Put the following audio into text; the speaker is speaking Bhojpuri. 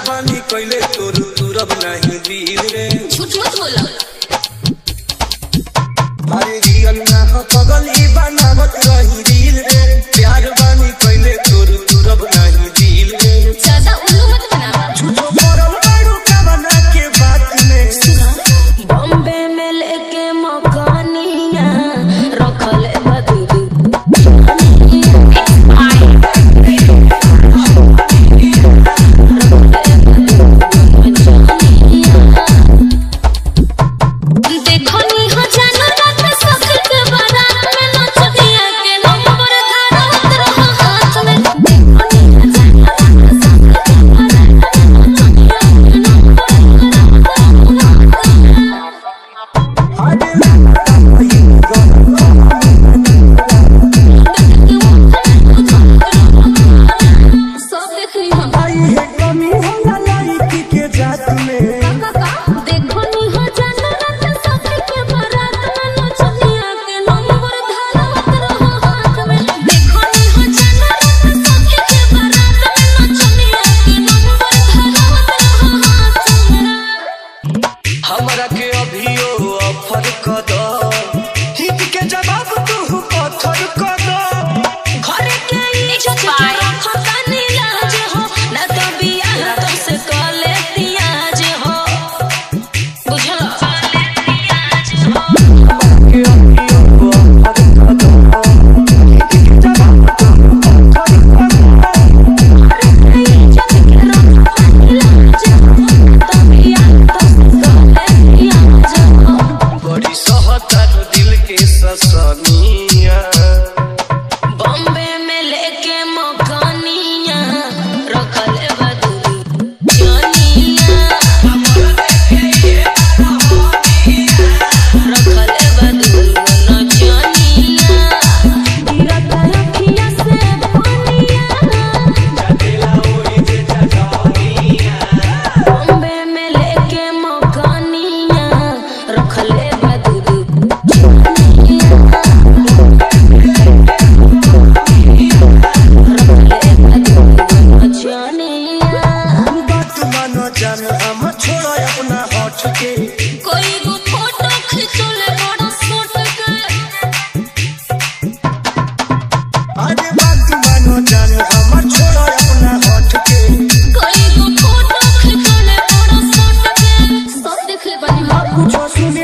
बानी कइले तोर तुरब नहीं दिल रे झूठ मत बोला अरे रियल ना हो पगल ई बनावत रही दिल रे प्यार बानी कइले तोर तुरब नहीं दिल रे ज्यादा उल्लू मत बनावा झूठो मरल बाड़ू कवना के बात में बॉम्बे में लेके मकानिया रखल बदू देखो नी हो जानो रात में सखी के बारात में नाच दिया के नंबर धारत रहो हाथ में देखो नी हो जानो रात में सखी के बारात में नाच दिया के नंबर अरे सब देख रही हम आई है कमी होला लड़की के जात में देखो नी हो जानो रात में सखी के बारात में नाच दिया के नंबर धारत रहो हाथ में देखो नी हो जानो रात में सखी के बारात में नाच दिया के नंबर धारत रहो हाथ में हमरा के अभियो ऑफर क दो हिट के जवाब तू पत्थर क दो घर के इज्जत के रखता नीलाज हो न तो बियाह तो से कर लेती आज हो बुझल के अभियो ऑफर क दो हिट के जवाब तू पत्थर क दो इज्जत के रखता नीलाज हो तो बियाह तो से कर लेती आज हो बड़ी सहता दिल के ससनिया बॉम्बे में लेके मकानिया रखल बदू जानिया रखल बदू न जानिया गिरत अखिया से पानिया बॉम्बे में लेके मकानिया रखल बदू जानिया बात मानो जान हम छोड़ो अपना होठ के कोई वो फोटो खींचो ले बड़ा सोट के अरे बात मानो जान हम छोड़ो अपना होठ के कोई वो फोटो खींचो ले बड़ा सोट के सब देख ले बनी कुछ सुन